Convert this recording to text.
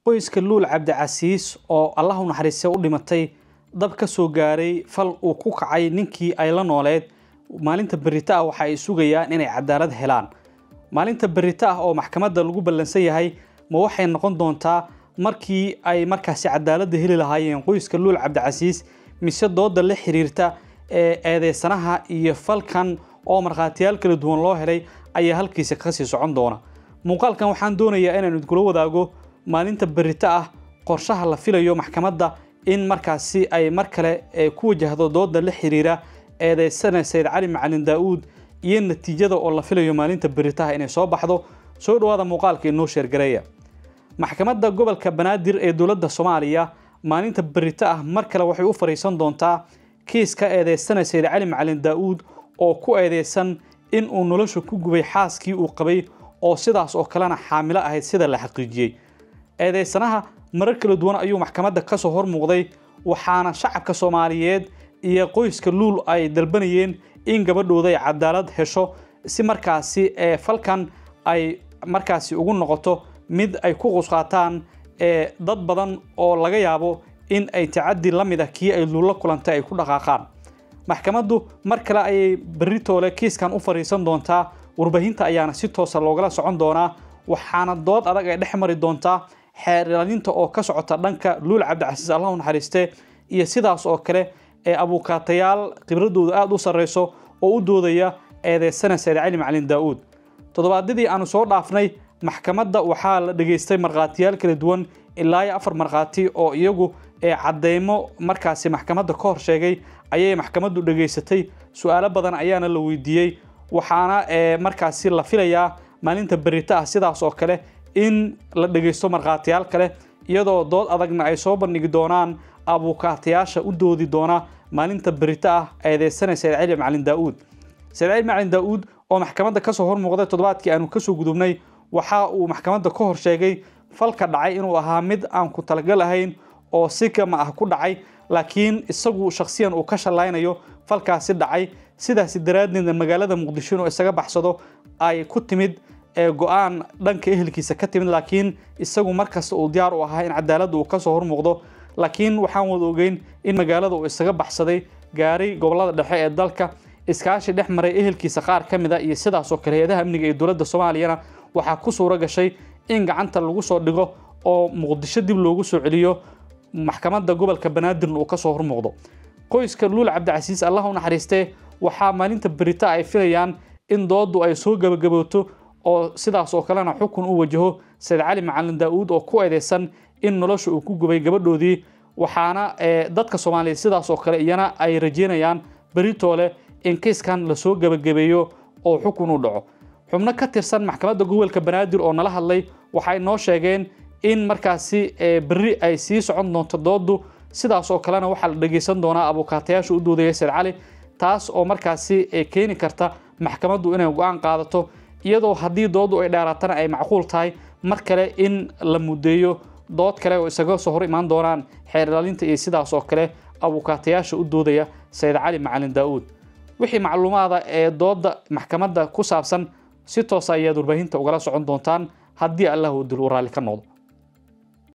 qoyska luul cabdicasiis oo allah u naxariistay u dhimatay dab ka soo gaaray fal uu ku kacay ninkii ay la nooleed maalinta berita ah waxa ay sugayaan inay cadaalad helaan maalinta berita ah oo maxkamadda lagu ballansan yahay ma waxay noqon doontaa markii ay markaasi cadaaladda heli lahaayeen qoyska luul cabdicasiis mise dooda la xiriirta ee eedeysanaha iyo falkan oo markhaatiyaal kala duwan loo helay ayaa halkiisa kasii socon doona muuqaalkan waxaan doonayaa inaan idkula wadaago maalinta berita ah qorshaha la filayo maxkamadda in markaasi ay mar kale ku wajahdo dooda la xiriira eedeysana sayid cali macalin daa-uud iyo natiijada oo la filayo maalinta beritaha inay soo baxdo soo dhawaada muuqaalka inoo sheergareeya maxkamadda gobolka banaadir ee dowladda soomaaliya maalinta berita ah mar kale waxay u fariisan doontaa kiiska eedeysana sayid cali macalin daa-uud oo ku eedeysan in uu nolosha ku gubay xaaskii uu qabay oo sidaas oo kalena xaamilo ahayd sida la xaqiijiyey eedeysanaha marar kala duwan ayuu maxkamadda kasoo hor muuqday waxaana shacabka soomaaliyeed iyo qoyska luul ay dalbanayeen in gabadhooda ay cadaalad hesho si markaasi ee falkan ay markaasi ugu noqoto mid ay ku qusqaataan ee dad badan oo laga yaabo in ay tacadi la mid ah kii ay luulla kulantay ay ku dhaqaaqaan maxkamaddu mar kale ayay beritoole kiiskan u fariisan doontaa warbaahinta ayaana si toosa loogala socon doonaa waxaana dood adag ay dhex mari doontaa xeerlalinta oo ka socota dhanka luul cabdicasiis allah u naxariiste iyo sidaas oo kale ee abuukaatayaal khibradooda aada u sarreyso oo u doodaya eedeysana sayid cali macalin daa-uud toddobaadyadii aanu soo dhaafnay maxkamadda waxaa la dhegaystay markhaatiyaal kala duwan ilaa iyo afar markhaati oo iyagu ee cadeymo markaasi maxkamadda ka hor sheegay ayay maxkamaddu dhegaysatay su-aalo badan ayaana la weydiiyey waxaana markaasi la filayaa maalinta berita ah sidaas oo kale in la dhegaysto markhaatiyaal kale iyadoo dood adagna ay soo bandhigi doonaan abuukaatayaasha u doodi doona maalinta berita ah eedeysana sayid cali macalin daa-uud sayid cali macalin daa-uud oo maxkamadda kasoo hor muuqday toddobaadkii aanu kasoo gudubnay waxa uu maxkamadda ka hor sheegay falka dhacay inuu ahaa mid aan ku talagal ahayn oo si kama ah ku dhacay laakiin isagu shakhsiyan uu ka shallaynayo falkaasi dhacay sidaasi daraaddeedna magaalada muqdisho inuu isaga baxsado ay ku timid ee go-aan dhanka ehelkiisa ka timid laakiin isagu markasta uu diyaar u ahaa in cadaaladda uu kasoo hor muuqdo laakiin waxaan wada ogeyn in magaalada uu isaga baxsaday gaaray gobolada dhexe ee dalka iskaashi dhex maray ehelkiisa qaar ka mid a iyo sidaasoo kale hay-adaha amniga ee dowladda soomaaliyana waxaa ku suuro gashay in gacanta lagu soo dhigo oo muqdisho dib loogu soo celiyo maxkamadda gobolka banaadirna uu kasoo hormuuqdo qoyska luul cabdicasiis allah u naxariistee waxaa maalinta berita ay filayaan in dooddu ay soo gebagabooto oo sidaas oo kalena xukun u wajaho sayid cali macalin daa-uud oo ku eedeysan in nolosha uu ku gubay gabadhoodii waxaana dadka soomaaliyeed sidaas oo kale iyana ay rajeynayaan beritoole in kiiskan lasoo gebagabeeyo oo xukun u dhaco xubno ka tirsan maxkamadda gobolka banaadir oo nala hadlay waxay noo sheegeen in markaasi berri ay sii socon doonto dooddu sidaas oo kalena waxaa la dhegeysan doonaa abuukaatayaasha u doodaya sayid cali taas oo markaasi keeni karta maxkamaddu inay go-aan qaadato iyadoo haddii dooddu ay dheeraatana ay macquul tahay mar kale in la muddeeyo dood kale oo isaga soo hor imaan doonaan xeer ilaalinta iyo sidaas oo kale abuukaatayaasha u doodaya sayid cali macalin daa-uud wixii macluumaada ee doodda maxkamadda ku saabsan si toosa ayaad warbaahinta ugala socon doontaan haddii allah uu dil u raalli ka noqdo